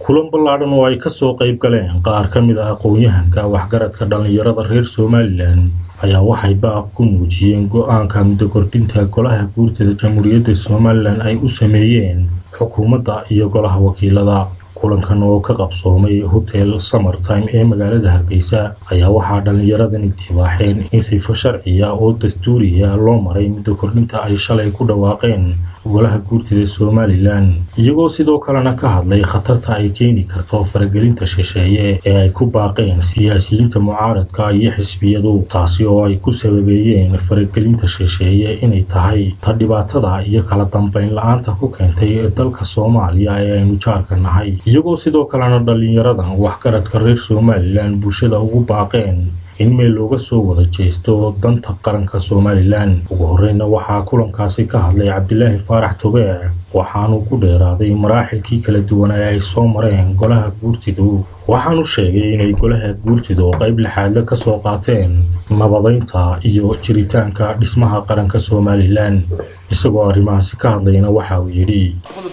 kulan ballaadhan oo ay kasoo qayb galeen qaar ka mid ah aqoon-yahanka waxgaradka dhallinyarada reer somalilan ayaa waxay baaq ku muujiyeen go-aanka muddo kordhinta golaha guurtada jamhuuriyadda somalilan ay u sameeyeen xukuumadda iyo golaha wakiilada kulankan oo ka qabsoomay hotel summertime ee magaalada hargeysa ayaa waxaa dhallinyaradan itibaaxeen in sifo sharciya oo dastuuriya loo maray muddo kordhinta ay shalay ku dhawaaqeen golaha guurtida somalilan iyagoo sidoo kalena ka hadlay khatarta ay keeni karto faragelinta shisheeye ee ay ku baaqeen siyaasiyiinta mucaaradka iyo xisbiyadu taasi oo ay ku sababeeyeen faragelinta shisheeye inay tahay ta dhibaatada iyo kala dambayn la-aanta ku keentay dalka soomaaliya ee aynu jaarka nahay iyagoo sidoo kalena dhallinyaradan waxgaradka reer somalilan bulshada ugu baaqeen in meel looga soo wada jeesto danta qaranka somalilan ugu horreyna waxaa kulankaasi ka hadlay cabdilaahi faarax tobeec waxaanu ku dheeraaday maraaxilkii kala duwan ee ay soo mareen golaha guurtidu waxaanu sheegay inay golaha guurtidu qayb lixaadle ka soo qaateen nabadaynta iyo jiritaanka dhismaha qaranka somalilan isagoo arrimahaasi ka hadlayna waxa uu yidhi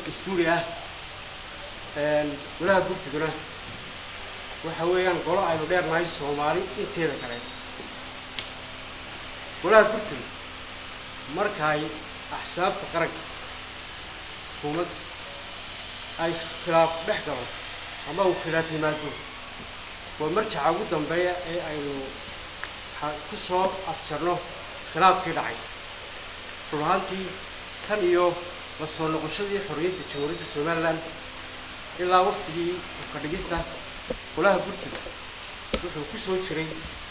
waxa weeyaan golo aynu dheernahay soomaali inteeda kale golaha gurtida markaay axsaabta qaranka xukuumadda ay khilaaf dhex galo ama uu khilaaf yimaado waa marjaca ugu dambeeya ee aynu ku soo afjarno khilaafkii dhacay run ahaantii tan iyo la soo noqoshadii xorriyadda jamhuuriyadda somalilan ilaa waktigii ka dhigista golaha gurtida wuxuu ku soo jiray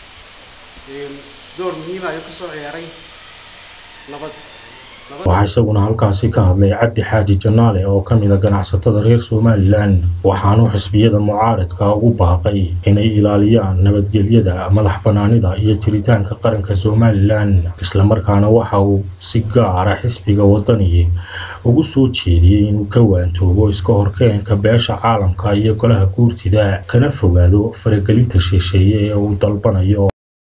door muhiima ayuu ka soo ciyaaray nabad waxaa isaguna halkaasi ka hadlay cabdi xaaji janaale oo ka mid a ganacsatada reer somalilan waxaanu xisbiyada mucaaradka ugu baaqay inay ilaaliyaan nabadgelyada madax bannaanida iyo jiritaanka qaranka somalilan islamarkaana waxa uu si gaara xisbiga wadani ugu soo jeediyey inuu ka waantoobo iska horkeenka beesha caalamka iyo golaha guurtida kana fogaado faragelinta shisheeye ee uu dalbanayo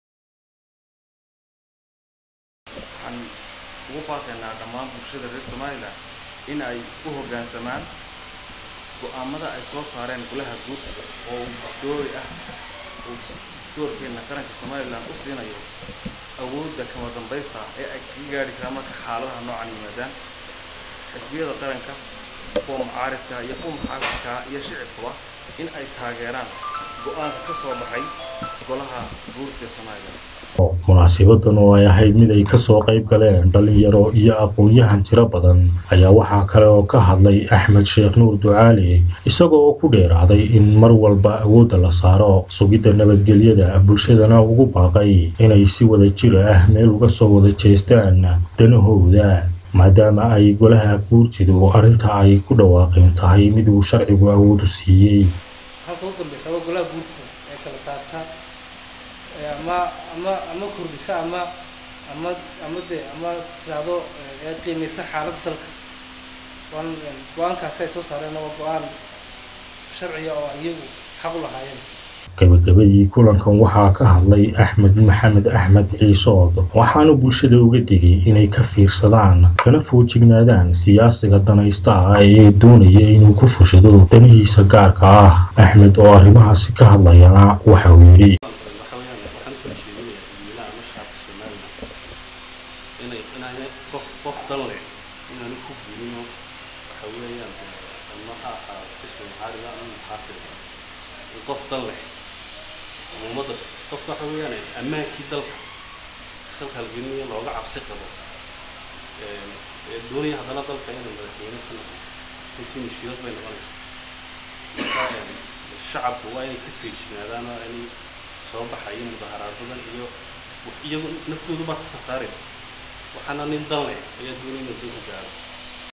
ugu baaqaynaa dhammaan bulshada reer somalilan in ay u hoggaansamaan go-aamada ay soo saareen golaha guurtida oo uu dastoori ah uu dastoorkeenna qaranka somalilan u siinayo awoodda kama dambaysta ah ee ay kaga gaadhi karaan marka xaaladaha noocan yimaadaan xisbiyada qaranka kuwa mucaaridka iyo kuwa muxaafidka iyo shicibkuba in ay taageeraan go-aanka ka soo baxay golaha guurtida somalilan munaasibadan oo ay ahayd mid ay kasoo qayb galeen dhallinyaro iyo aqoon-yahan tiro badan ayaa waxaa kale oo ka hadlay axmed sheekh nuur ducaali isagoo oo ku dheeraaday in mar walba awoodda la saaro sugidda nabadgelyada bulshadana ugu baaqay inay si wada jir ah meel uga soo wada jeestaan danahooda maadaama ay golaha guurtidu arrinta ay ku dhawaaqeen tahay mid uu sharcigu awoodu siiyey halka u dambaysa waa golaha guurtida ee kala saarta ama ama ama kordhisa ama ama ama de ama tiraahdo ee qiimaysa xaaladda dalka waan go-aankaasi ay soo saareen waa go-aan sharciga oo iyagu xaq u lahaayeen gabagabadii kulankan waxaa ka hadlay axmed maxamed axmed ciisood waxaanu bulshada uga digay inay ka fiirsadaan kana foojignaadaan siyaasiga danaysta ah ee doonaya inuu ku fushado danihiisa gaarka ah axmed oo arrimahaasi ka hadlayana waxa uu yidhi qof qof dan leh inaanu ku guurino waxa weeyaan ama ha ahaado xisbi muxaarida ama muxaafida qof dan leh ummadda qofka waxa weeyaan ammaankii dalka khalkhalgelinayo looga cabsi qabo doonaya haddana dalka inuu madaxweyne ka noqdo runtii mushkilad bay noqonaysa marka shacabku waa inay ka feejignaadaan waa inay soo baxayo mudaharaadadan iyo iyagu naftoodu baa ka khasaaraysa waxaana nin dan leh ayaa doonaya inuu dad ku gaaro